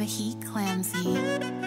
but he clumsy.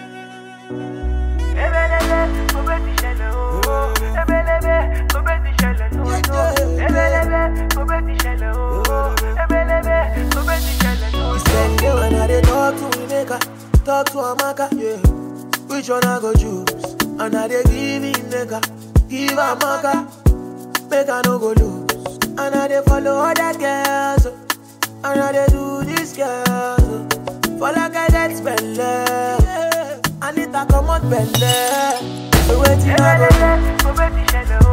Sunday when I dey talk to Emeka, talk to Amaka, yeah. Which one I go choose? And I dey give Emeka, give Amaka, make I no go lose. And I dey follow other girls, oh. and I dey do this girl. oh. For like I get spend yeah. I need to come out belle. So waiting I go do.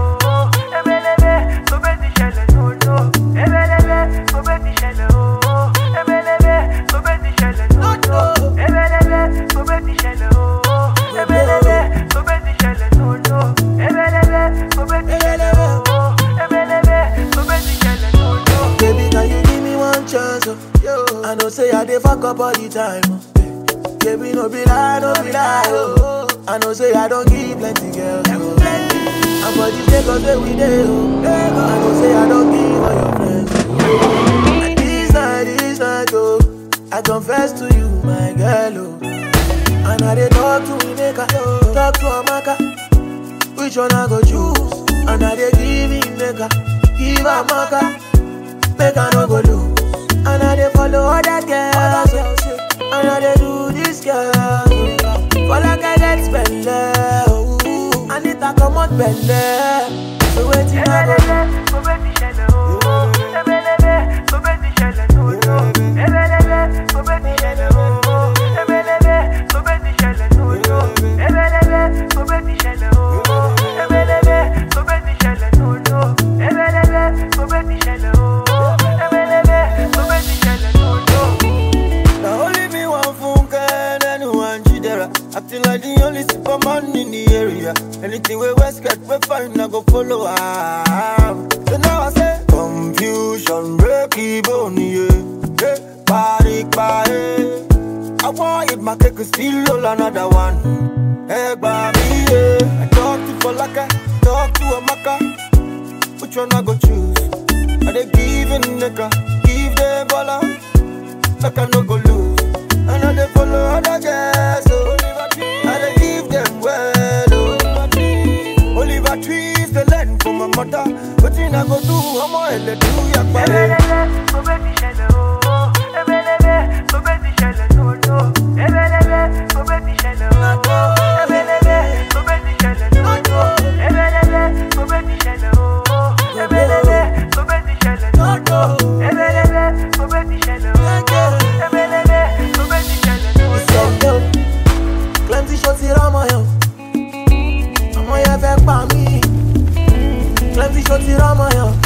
Baby, can you give me one chance? Oh? Yo. I know say I dey fuck up all the time. Oh. Baby, no be lie, no be lie. Oh. I know say I don't give plenty girls. Oh. And for the sake of the we dey, oh. I know say I don't give all your friends. Oh. And this night, this night, oh. I confess to you, my girl, oh. And I dey talk to Emeka, talk to Amaka. Which one I go choose? And I dey give Emeka, give Amaka. Make I no go lose. And I dey follow other girls. oh. And I dey do this girl. oh. For like I get spend oh. I need to come out belle. So waiting I go do. Now only me one phone can anyone jidera. Acting like the only superman in the area. Anything we West get, we find I go follow am. So now I say confusion, breaky bone, yeah. Hey, party, party. I want it, my cake is still roll another one. Hey, baby, yeah. I talk to Falaka, talk to Amaka. Which one I go choose? Are they giving nigga? Give them baller make I no go lose. And I dey follow other girls, so I dey give them well, oh. Oliver trees the land for my mother. Wetin I go do? Ọmọ ẹlẹ do yagba. Sunday, oh. plenty shots here on my own. ọmọ yẹn fẹ́ pa mí. plenty shots here on my own.